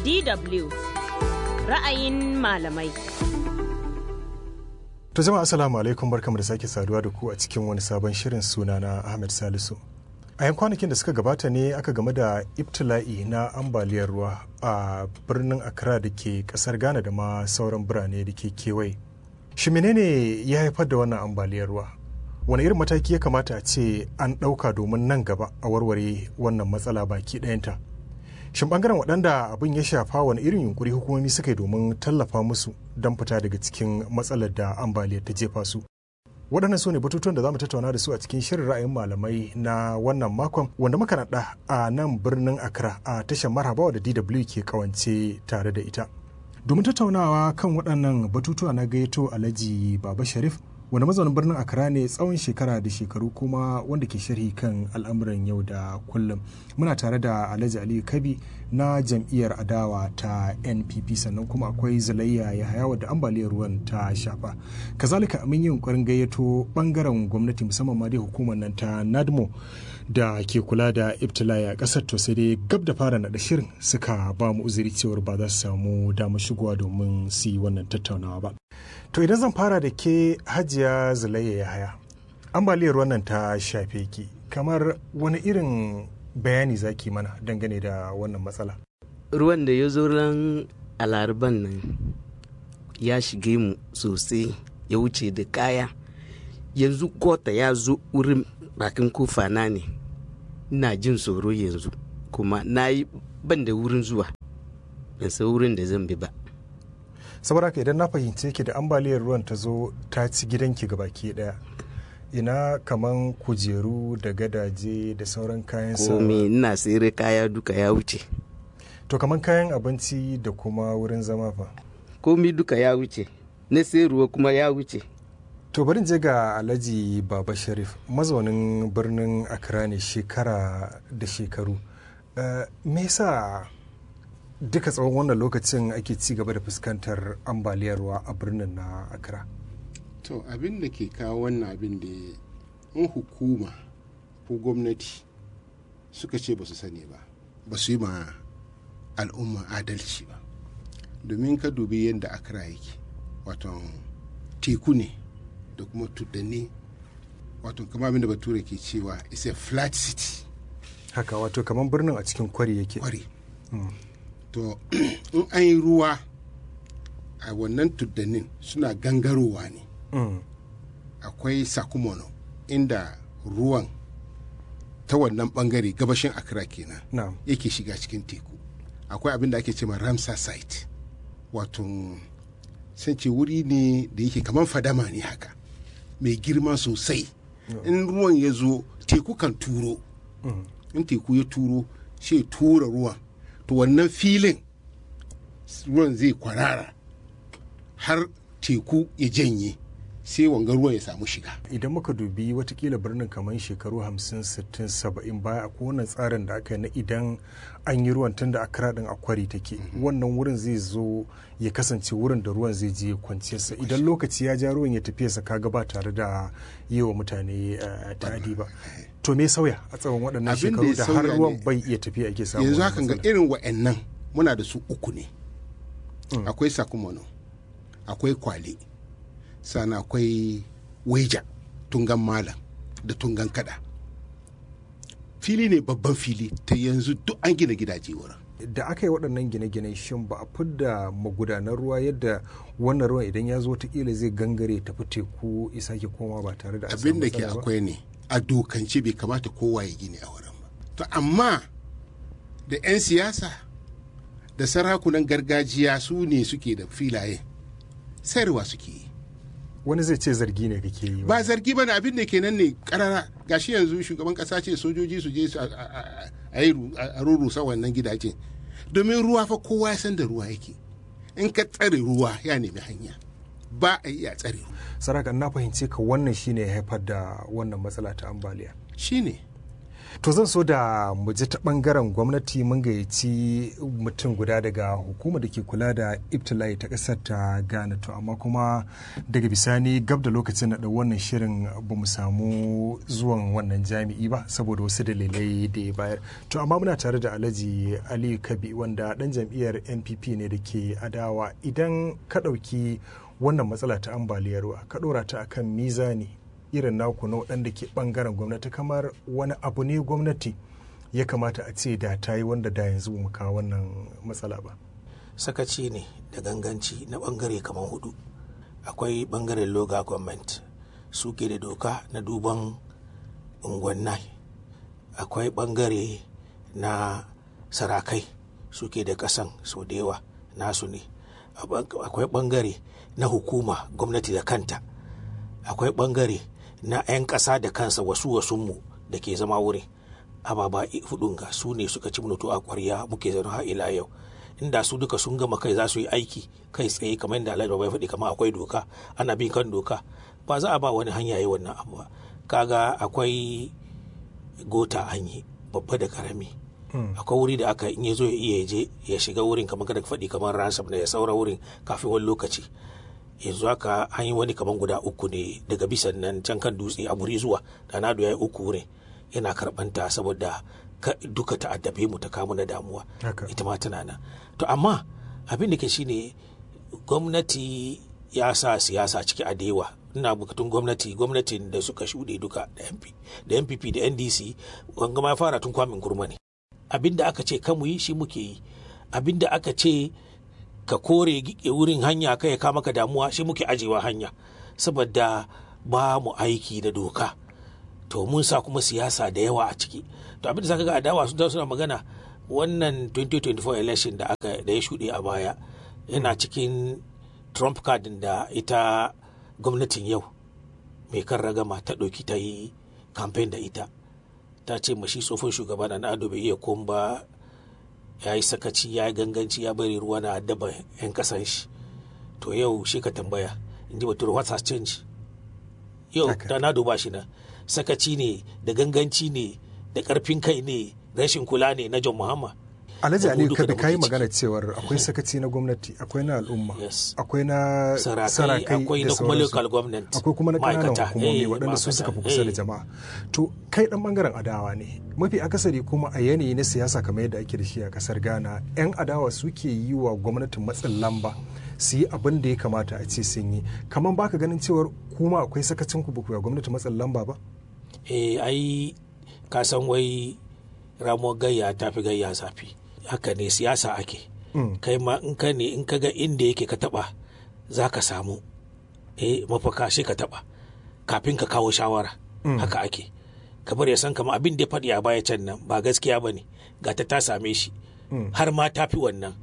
DW ra'ayin malamai. To jama'a assalamu alaikum barkamu da sake saduwa da ku a cikin wani sabon shirin sunana Ahmed Salisu. A yan kwanakin da suka gabata ne aka game da ibtila'i na ambaliyar ruwa a birnin Accra da ke kasar Ghana da ma sauran birane da ke kewaye. Shi menene ya haifar da wannan ambaliyar ruwa? Wani irin mataki ya kamata a ce an ɗauka domin nan gaba a warware wannan matsala baki ɗayanta? Shin bangaren waɗanda abin ya shafa wani irin yunkuri hukumomi suka yi domin tallafa musu don fita daga cikin matsalar da ambaliyar ta jefa su? waɗannan su ne batutuwan da za mu tattauna da su a cikin shirin ra'ayin malamai na wannan makon wanda muka naɗa a nan birnin accra a tashar marhabawa da dw ke kawance tare da ita domin tattaunawa kan waɗannan batutuwa na gayyato alhaji baba sharif wanda mazaunin birnin accra ne tsawon shekara da shekaru kuma wanda ke sharhi kan al'amuran yau da kullum muna tare da alhaji aliyu kabi na jam'iyyar adawa ta npp sannan kuma akwai zalayya ya haya wadda ambaliyar ruwan ta shafa kazalika mun yi yunkurin gayyato bangaren gwamnati musamman ma dai hukumar nan ta nadmo da ke kula da ibtila'i a kasar to sai dai gab da fara naɗa shirin suka ba mu uzuri cewar ba za su samu damar shigowa domin su yi wannan tattaunawa ba to idan zan fara da ke hajiya zalayya ya haya ambaliyar wannan ta shafe ki kamar wani irin bayani zaki mana dangane da wannan matsala ruwan da ya zo ran alariban nan ya shige mu sosai ya wuce da kaya yanzu kota ya zo wurin bakin kofa na ne ina jin tsoro yanzu kuma na yi ban da wurin zuwa ban san wurin da zan bi ba saboda haka idan na fahimce ki da ambaliyar ruwan ta zo ta ci gidanki baki daya ina kaman kujeru da gadaje da sauran kayan sa komai ina sayar kaya duka ya wuce to kaman kayan abinci da kuma wurin zama fa komai duka ya wuce na sayarwa kuma ya wuce to bari je ga alhaji baba sharif mazaunin birnin accra ne shekara da shekaru uh, me yasa duka tsawon wannan lokacin ake ci gaba da fuskantar ambaliyar ruwa a birnin na accra to abin da ke kawo wannan abin da in hukuma ko gwamnati suka ce ba su sani ba ba su yi ma al'umma adalci ba domin ka dubi yadda accra yake wato teku ne da kuma tuddanni wato kama abin da bature ke cewa is a flat city haka wato kamar birnin a cikin kwari yake kwari mm. to in an yi ruwa a wannan tuddannin suna gangarowa ne mm. akwai sakumono inda ruwan ta wannan bangare gabashin accra kenan no. yake shiga cikin teku akwai abin da ake ce ma ramsar site wato sun ce wuri ne da yake kamar fadama ne haka mai girma sosai no. in ruwan ya zo teku kan turo mm. in teku ya turo sai tura ruwan to wannan filin ruwan zai kwarara har teku ya janye sai wanga ruwan ya samu shiga idan muka dubi watakila birnin kamar shekaru 50 60 70 baya akwai wannan tsarin da aka yi na idan an yi ruwan tunda akra din akwari take wannan wurin zai zo ya kasance wurin da ruwan zai je kwanciyarsa idan lokaci ya ja ruwan ya tafi sa kaga ba tare da yi wa mutane ta'adi ba to me sauya a tsawon waɗannan shekaru da har ruwan bai iya tafiya ake samu yanzu hakan ga irin wa'annan muna da su uku ne akwai sakumono akwai kwale sana akwai waija tungan malam da tungan kada fili ne babban fili ta yanzu duk an gina gidaje wurin da aka yi waɗannan gine-gine shin ba a fidda magudanar ruwa yadda wannan ruwan idan ya zo kila zai gangare tafi teku isa ke koma ba tare da abin da ke akwai ne a dokance bai kamata kowa ya gini a wurin ba to amma da 'yan siyasa da sarakunan gargajiya su ne suke da filaye sayarwa suke yi wani zai ce zargi ne kake yi ba zargi ba ne abin da kenan ne karara gashi yanzu shugaban kasa ce sojoji su je a yi a rurusa wannan gidaje domin ruwa fa kowa ya san da ruwa yake in ka tsare ruwa ya nemi hanya ba a yi a tsare ruwa saraka na fahimce ka wannan shine ya haifar da wannan matsala ta ambaliya shine to zan so da mu ji ta bangaren gwamnati mun gayyaci mutum guda daga hukumar da ke kula da ibtila'i ta kasar ta ghana to amma kuma daga bisani gab da lokacin na wannan shirin ba mu samu zuwan wannan jami'i ba saboda wasu dalilai da ya bayar to amma muna tare da alhaji ali kabi wanda dan jam'iyyar npp ne da ke adawa idan ka ɗauki wannan matsala ta ambaliyar ruwa ka ɗora ta akan mizani irin naku na waɗanda ke ɓangaren gwamnati kamar wani abu ne gwamnati ya kamata a ce da ta yi wanda da yanzu mu kawo wannan matsala ba sakaci ne da ganganci na ɓangare kamar hudu akwai ɓangaren loga government suke da doka na duban unguwannai akwai ɓangare na sarakai suke da ƙasan sau da yawa nasu ne akwai ɓangare na hukuma gwamnati da kanta akwai ɓangare na 'yan ƙasa da kansa wasu wasunmu da ke zama wurin ababa hudun ga su ne suka ci mutu a ƙwarya muke zaune har ila yau inda su duka sun gama kai za su yi aiki kai tsaye kamar yadda alhaji bai faɗi kamar akwai doka ana bin kan doka ba za a ba wani hanya yi wannan abu ba kaga akwai gota hanyi babba da karami akwai wuri da aka in ya zo ya iya je ya shiga wurin kamar kada faɗi kamar ransom da ya saura wurin kafin wani lokaci yanzu haka an yi wani kamar guda uku ne daga bisan nan can kan dutse a muri zuwa da na ya yi uku wurin yana karɓanta saboda duka ta addabe mu ta kamu na damuwa ita ma tana nan to amma abin da ke shine gwamnati ya sa siyasa ciki a dewa ina bukatun gwamnati gwamnatin da suka shuɗe duka da npp da ndc wanga ma fara tun kwamin gurma ne abin da aka ce kamu yi shi muke yi abin da aka ce ka kore wurin hanya kai ka maka damuwa shi muke ajewa hanya saboda ba mu aiki da doka to mun sa kuma siyasa da yawa a ciki to abin da saka ga adawa su suna magana wannan 2024 election da aka da ya shuɗe a baya yana cikin trump card da ita gwamnatin yau mai kan ragama ta ɗauki ta yi campaign da ita ta ce mashi tsofin shugaba na ado bai iya komba ya yi sakaci ya yi ganganci ya bari ruwa na addaba 'yan kasan shi to yau shi ka tambaya in ji bature what has changed yau da na duba shi na sakaci ne da ganganci ne da karfin kai ne rashin kula ne na john muhammad alhaji aliyu kada ka yi magana cewar akwai sakaci na gwamnati akwai na al'umma akwai na sarakai akwai na kuma local government akwai kuma na kananan hukumomi waɗanda su suka fi kusa da jama'a to kai dan bangaren adawa ne mafi akasari kuma a yanayi na siyasa kamar yadda ake da shi a kasar ghana yan adawa suke yi wa gwamnatin matsin lamba su yi abin da ya kamata a ce sun yi kamar baka ganin cewar kuma akwai sakacin ku ba gwamnati matsin lamba ba eh ai ka san wai ramuwar gayya ta fi gayya zafi haka ne siyasa ake kai ma in ka ne in ka ga inda yake ka taba za ka samu eh mafaka shi ka taba kafin ka kawo shawara haka ake kamar ya san kama abin da ya faɗi a baya can nan ba gaskiya ba ne ga ta ta same shi har ma ta fi wannan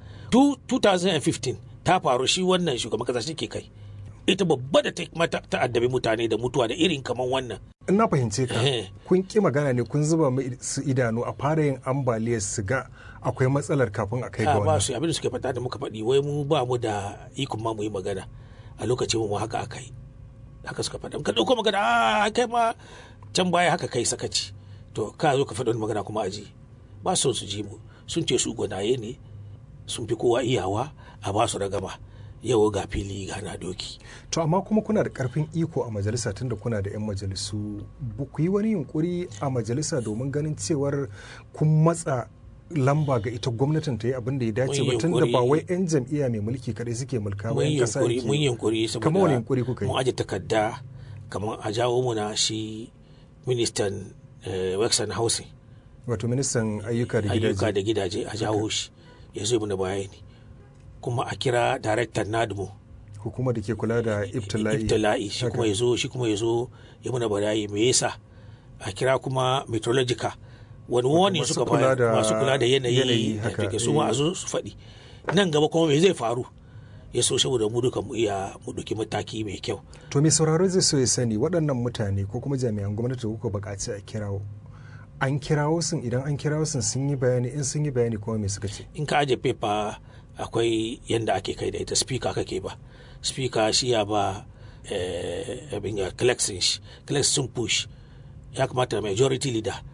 2015 ta faru shi wannan shugaban kasa shi ke kai ita babba da ta addabi mutane da mutuwa da irin kamar wannan in na fahimce ka kun ki magana ne kun zuba su idanu a fara yin ambaliyar su ga akwai matsalar kafin a kai ga wannan ba su abin da suke fata da muka faɗi wai mu ba mu da ikon ma mu yi magana a lokacin mu haka aka yi haka suka faɗa ka ɗauko magana a kai ma can baya haka kai sakaci to ka zo ka faɗa wani magana kuma aji ba su su ji mu sun ce su gwanaye ne sun fi kowa iyawa a ba su ragama yau ga fili gana doki. To amma kuma kuna da karfin iko a majalisa tunda kuna da 'yan majalisu ba ku yi wani yunkuri a majalisa domin ganin cewar kun matsa lamba ga ita gwamnatin ta yi abin da ya dace ba tunda ba wai 'yan jam'iyya mai mulki kadai suke mulka ba 'yan kasa yake. Mun yunkuri kamar wani yunkuri kuka yi. Mun aje takarda kamar a jawo muna shi ministan Wexon Housing. Wato ministan ayyuka da gidaje. Ayyuka da gidaje a jawo shi ya zo mana bayani. kuma a kira daraktan nadmo hukumar da ke kula da ibtila'i ibtila'i shi kuma ya zo shi kuma ya zo ya muna barayi me yasa a kira kuma meteorological wani wani suka bayar masu kula da yanayi da su ma a zo su faɗi nan gaba kuma me zai faru ya so saboda mu duka mu iya mu ɗauki mataki mai kyau to mai sauraro zai so ya sani waɗannan mutane ko kuma jami'an gwamnati da kuka buƙaci a kirawo an kirawo sun idan an kirawo sun sun yi bayani in sun yi bayani kuma me suka ce in ka aje paper akwai yadda ake kai da ita speaker kake ba speaker shi ya ba abin ya collection shi collection sun push ya kamata majority leader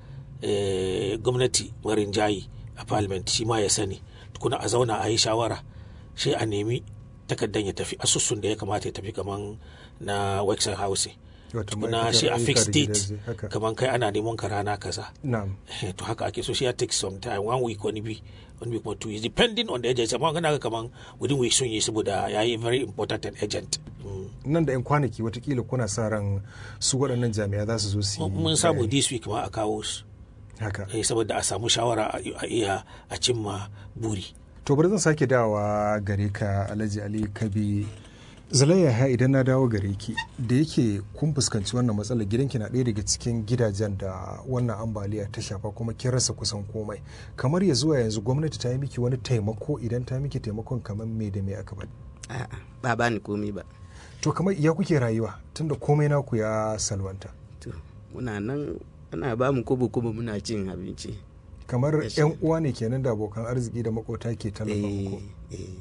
eh, gwamnati marin jayi a parliament shi ma ya sani tukuna a zauna a yi shawara sai a nemi takardan ya tafi asusun da ya kamata ya tafi kaman na wexen house Wato tukuna ma'aikatar shi a ayyuka fixed da date gidaje, haka. kaman kai ana neman ka rana kaza na'am Eh, to haka ake so shi ya take some time one week wani bi wani week kuma two weeks depending on the agent amma kana ga kaman within week sun yi saboda ya yi very important an agent Mm. nan da 'yan kwanaki watakila kuna sa ran su waɗannan jami'a za su zo su yi mun samu bayani. this week ma a kawo su haka eh, saboda a samu shawara a a iya a cimma buri to bari zan sake dawa gare ka alhaji ali kabi zalayya ha idan na dawo gare ki da yake kun fuskanci wannan matsalar gidanki na ɗaya daga cikin gidajen da wannan ambaliya ta shafa kuma kin rasa kusan komai kamar ya zuwa yanzu gwamnati ta yi miki wani taimako idan ta miki taimakon kamar me da me aka bari a'a ba ba ni komai ba to kamar ya kuke rayuwa tunda komai naku ya salwanta to muna nan ana ba mu kobo kobo muna cin abinci kamar Yes. yan uwa ne kenan da abokan arziki da makota ke tallafa muku eh, eh.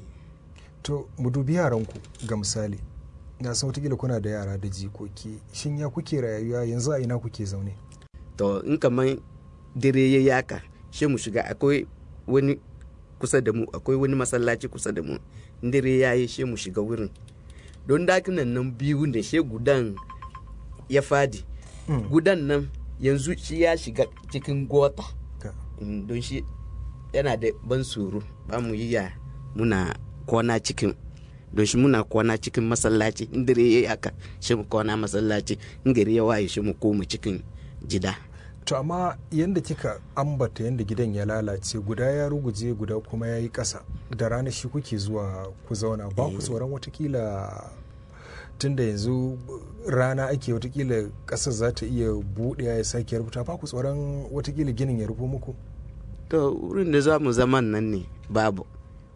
to mu dubi yaranku ga misali na san watakila kuna da yara da jikoki shin ya kuke rayuwa yanzu a ina kuke zaune to in kamar dare ya yaka shi mu shiga akwai wani kusa da mu akwai wani masallaci kusa da mu in dare ya yi shi mu shiga wurin don dakinan nan biyu da shi gudan ya fadi Mm. gudan nan yanzu shi ya shiga cikin gota Ka- Mm, don shi yana da ban tsoro ba mu yi ya muna kwana cikin don shi muna kwana cikin masallaci in dare ya yi haka shi mu kwana masallaci in gari ya waye shi mu koma cikin gida to amma yadda kika ambata yadda gidan ya lalace guda ya ruguje guda kuma ya yi ƙasa da rana shi kuke zuwa ku zauna ba ku tsoron watakila tunda yanzu rana ake watakila ƙasar za ta iya buɗewa ya sake rubuta ba ku tsoron watakila ginin ya rufo muku to wurin da za mu zaman nan ne babu